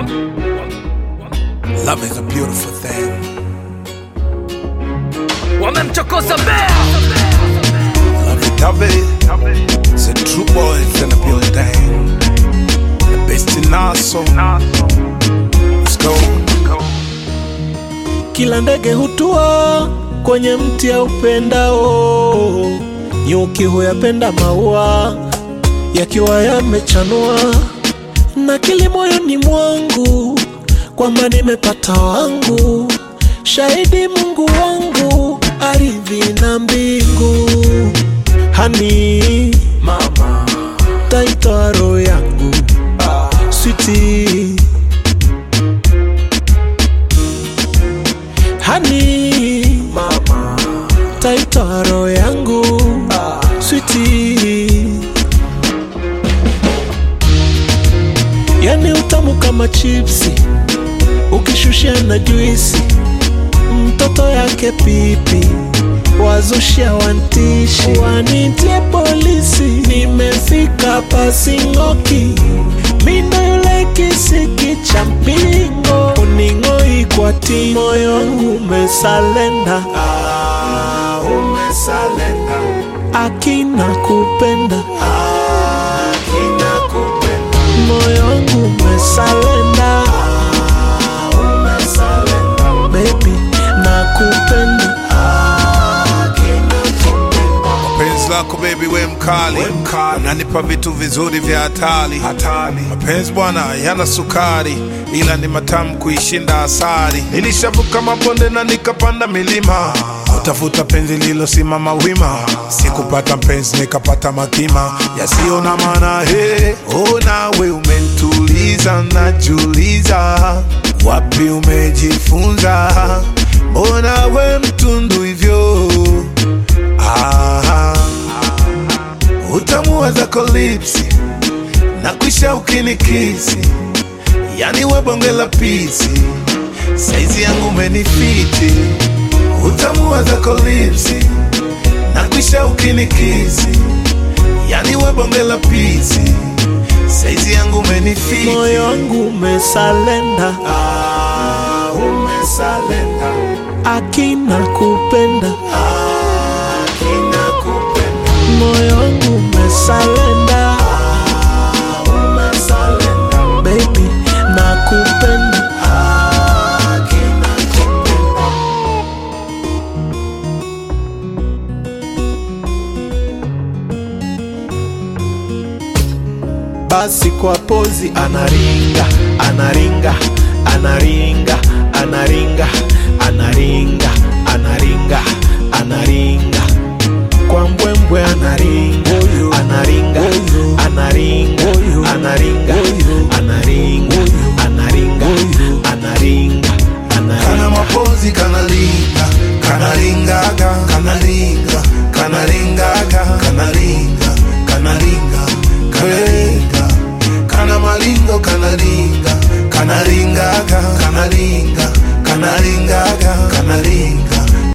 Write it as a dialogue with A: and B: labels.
A: Love is a beautiful thing.
B: wamemchokoza bea
A: Love it, love it. It's a true boys in the building. The best in us, so let's go.
C: Kila ndege hutua kwenye mti ya upendao, nyuki huyapenda maua yakiwa yamechanua, na kili moyoni mwangu kwamba nimepata wangu, shahidi Mungu wangu, ardhi na mbingu, hani mama, taitoa roho yangu switi hani mama taitoa roho yangu switi yani utamu kama chipsi ukishushia na juisi mtoto yake pipi wazushia wantishi wanitie polisi nimefika pasing'oki mindo yule kisiki cha mpingo uning'oi kwa ti moyo wangu umesalenda ah, umesalenda akina kupenda akina kupenda moyo wangu umesalenda ah, umesalenda baby nakupenda akina kupenda
A: Penzi lako baby we mkali, unanipa vitu vizuri vya hatari. Mapenzi bwana yana sukari, ila ni matamu kuishinda asari. Nilishavuka mabonde na nikapanda milima, utafuta penzi lilosimama wima. Sikupata mpenzi nikapata makima yasiyo na maana. Hey, oh, nawe umentuliza, najuliza wapi umejifunza, mbona we mtundu hivyo Ah, utamu wa zako lipsi na kwisha ukinikisi, yani we bonge la pisi, saizi yangu menifiti. Utamu wa zako lipsi na kwisha ukinikisi, yani we bonge la pisi, saizi yangu menifiti.
C: moyo wangu umesalenda ah, umesalenda akina kupenda akina kupenda moyo wangu umesalenda ah, umesalenda baby nakupenda akina kupenda basi kwa pozi anaringa anaringa anaringa anaringa anaringa anaringa